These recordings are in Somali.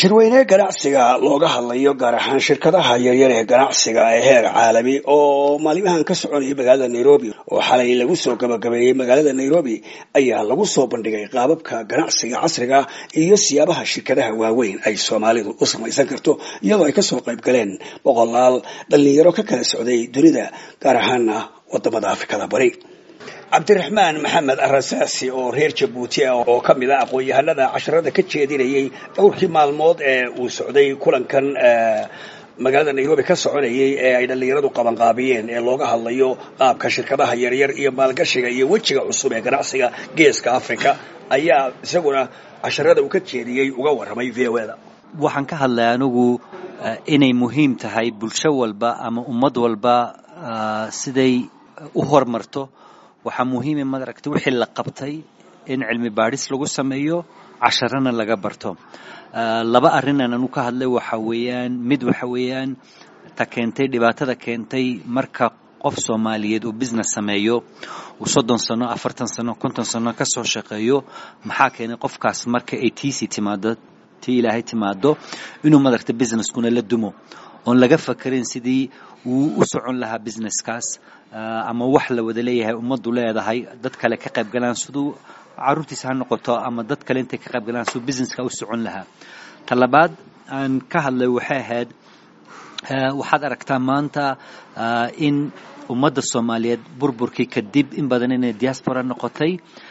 shirweyne ganacsiga looga hadlayo gaar ahaan shirkadaha yaryar ee ganacsiga ee heer caalami oo maalimahan ka soconaya magaalada nairobi oo xalay lagu soo gabagabeeyey magaalada nairobi ayaa lagu soo bandhigay qaababka ganacsiga casriga iyo siyaabaha shirkadaha waaweyn ay soomaalidu u samaysan karto iyadoo ay kasoo qayb galeen boqolaal dhalinyaro ka kala socday dunida gaar ahaana wadamada afrikada bari cabdiraxmaan maxamed arasaasi oo reer jabuuti ah oo ka mid a aqoon-yahanada casharada ka jeedinayay dhowrkii maalmood ee uu socday kulankan magaalada nairobi ka soconayay ee ay dhallinyaradu qabanqaabiyeen ee looga hadlayo qaabka shirkadaha yaryar iyo maalgashiga iyo wejiga cusub ee ganacsiga geeska africa ayaa isaguna casharada uu ka jeediyey uga warramay v o da waxaan ka hadlay anigu inay muhiim tahay bulsho walba ama ummad walba siday u hormarto waxaa muhiima maaragtay wixii la qabtay in cilmi baadhis lagu sameeyo casharana laga barto laba arrinan anu ka hadlay waxa weeyaan mid waxa weeyaan ta keentay dhibaatada keentay marka qof soomaaliyeed uu business sameeyo uu soddon sano afartan sano konton sano ka soo shaqeeyo maxaa keenay qofkaas marka ay tiisii timaado tii ilaahay timaado inuu maaragtay businesskuna la dumo oon laga fakarin sidii uu u socon lahaa businesskaas ama wax la wada leeyahay ummaddu leedahay dad kale ka qayb galaan siduu caruurtiisa ha noqoto ama dad kale intay ka qayb galaan siduu businesska u socon lahaa ta labaad aan ka hadlay waxay ahayd waxaad aragtaa maanta in ummadda soomaaliyeed burburkii kadib in badan inay diaspora noqotay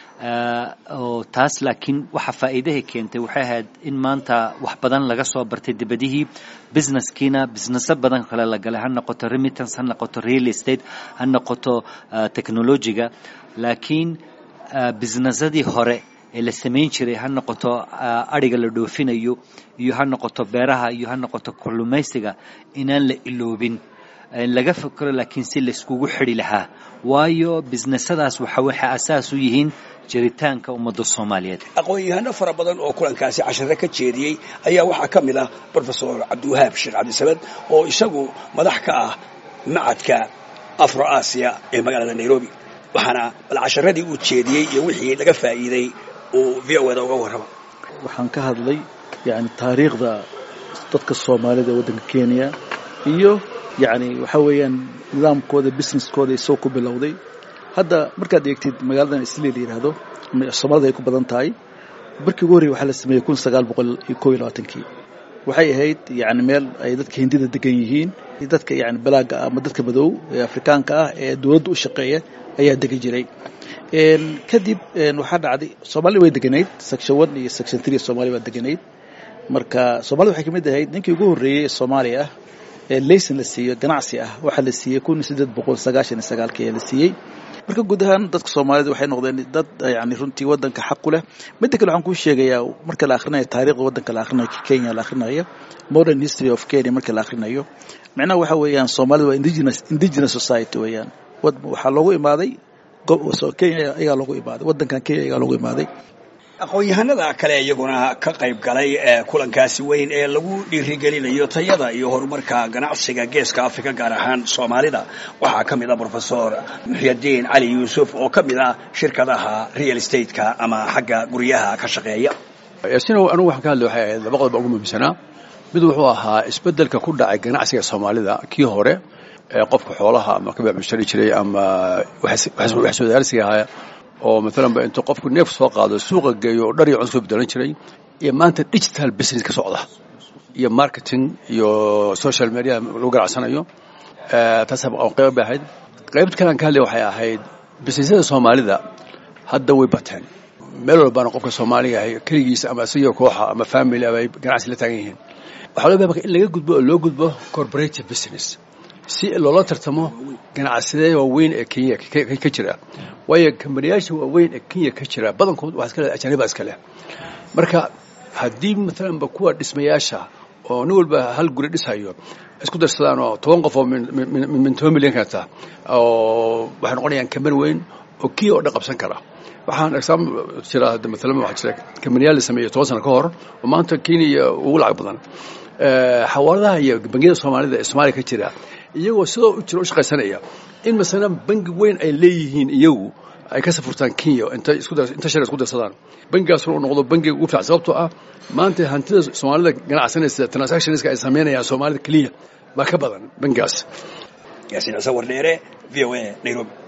oo taas laakiin waxa faa'iidahay keentay waxay ahayd in maanta wax badan laga soo bartay dibadihii businesskiina businesso badan kale la galay ha noqoto remittance ha noqoto real estate ha noqoto technologiga laakiin businessadii hore ee la samayn jiray ha noqoto adhiga la dhoofinayo iyo ha noqoto beeraha iyo ha noqoto kalluumaysiga inaan la iloobin laga fakero laakiin si layskugu xidhi lahaa waayo businessadaas waxa waxay asaas u yihiin jiritaanka ummadda soomaaliyeed aqoon-yahano fara badan oo kulankaasi cashare ka jeediyey ayaa waxaa ka mid ah brofesor cabdiwahaab sheekh cabdisamed oo isagu madax ka ah macadka afro aasiya ee magaalada nairobi waxaana bal casharadii uu jeediyey iyo wixii laga faa'iiday uu v o da uga warrama waxaan ka hadlay yani taariikhda dadka soomaalida ee waddanka kenya iyo yacni waxaa weeyaan nidaamkooda businesskooda isagoo ku bilowday hadda markaad eegtid magaaladan isli la yidhaahdo soomaalida ay ku badan tahay barkii ugu horrey waxaa la sameeyey kun sagaal boqol iyo koob iyo labaatankii waxay ahayd yani meel ay dadka hindida degan yihiin dadka yani balaaga ah ama dadka madow ee afrikaanka ah ee dowladda u shaqeeya ayaa degan jiray kadib waxaa dhacday soomaalida way deganayd section one iyo section three soomaaliya waa deganayd marka soomaalida waxay kamid ahayd ninkii ugu horreeyey ee soomaaliya ah ee layson la siiyo ganacsi ah waxaa la siiyey kun siddeed boqol sagaashan iyo sagaalkii ayaa la siiyey marka guud ahaan dadka soomaalida waxay noqdeen dad yani runtii waddanka xaq ku leh midda kale waxaan kuu sheegayaa marka la akhrinayo taariikhda waddanka la akhrinayo kenya la akhrinayo modern history of kenya marka la akhrinayo micnaha waxa weeyaan soomaalida waa indigenous indigenous society weeyaan waxaa loogu imaaday kenya ayaa loogu imaaday waddankan kenya ayaa loogu imaaday aqoon-yahanada kale iyaguna ka qayb galay ee kulankaasi weyn ee lagu dhiirigelinayo tayada iyo horumarka ganacsiga geeska africa gaar ahaan soomaalida waxaa ka mid ah brofesor muxyadiin cali yuusuf oo ka mid ah shirkadaha real stateka ama xagga guryaha ka shaqeeya yaasinow anugu waxaan ka hadlay waxay ahayd laba qodob ugu muhiimsanaa mid wuxuu ahaa isbeddelka ku dhacay ganacsiga soomaalida kii hore ee qofka xoolaha ama ka beecmushari jiray ama wax soodaarsiga ahaa oo maalanba intuu qofku neef soo qaado suuqa geeyo oo dhar iyo cun soo bedelan jiray iyo maanta digital business ka socda iyo marketing iyo social media lagu ganacsanayo taas qayb bay ahayd qaybta kalean ka hadlay waxay ahayd businessyada soomaalida hadda way bateen meel walbaana qofka soomaaliga ahay keligiisa ama isagoo kooxa ama family ama ay ganacsi la taagan yihiin waxaa loo baa in laga gudbo oo loo gudbo corporative business si loola tartamo ganacsadee waaweyn ee kenya ka jira waayo kambaniyaasha waaweyn ee kenya ka jira badankood waxaa iskale ajaniba iska leh marka haddii maalanba kuwa dhismayaasha oo nin walba hal guri dhisayo isku darsadaan oo toban qof oo min toban milyan kata oo waxay noqonayaan kambani weyn oo kenya oo dhan qabsan kara waxaan exaaml jira maalan waxaa jira kambaniyaal la sameeyey toban sano ka hor oo maanta kenya ugu lacag badan xawaaladaha iyo bangiyada soomaalida ee soomaaliya ka jira iyagoo sidoo u jira u shaqaysanaya in masalan bangi weyn ay leeyihiin iyagu ay ka safurtaan kenya inta inta shar isku darsadaan bangigaasna uu noqdo bangiga ugu fiican sababtoo ah maanta hantida soomaalida ganacsanaysa transactionska ay samaynayaan soomaalida keliya baa ka badan bangigaas yaasiin cise wardheere v o a nairobi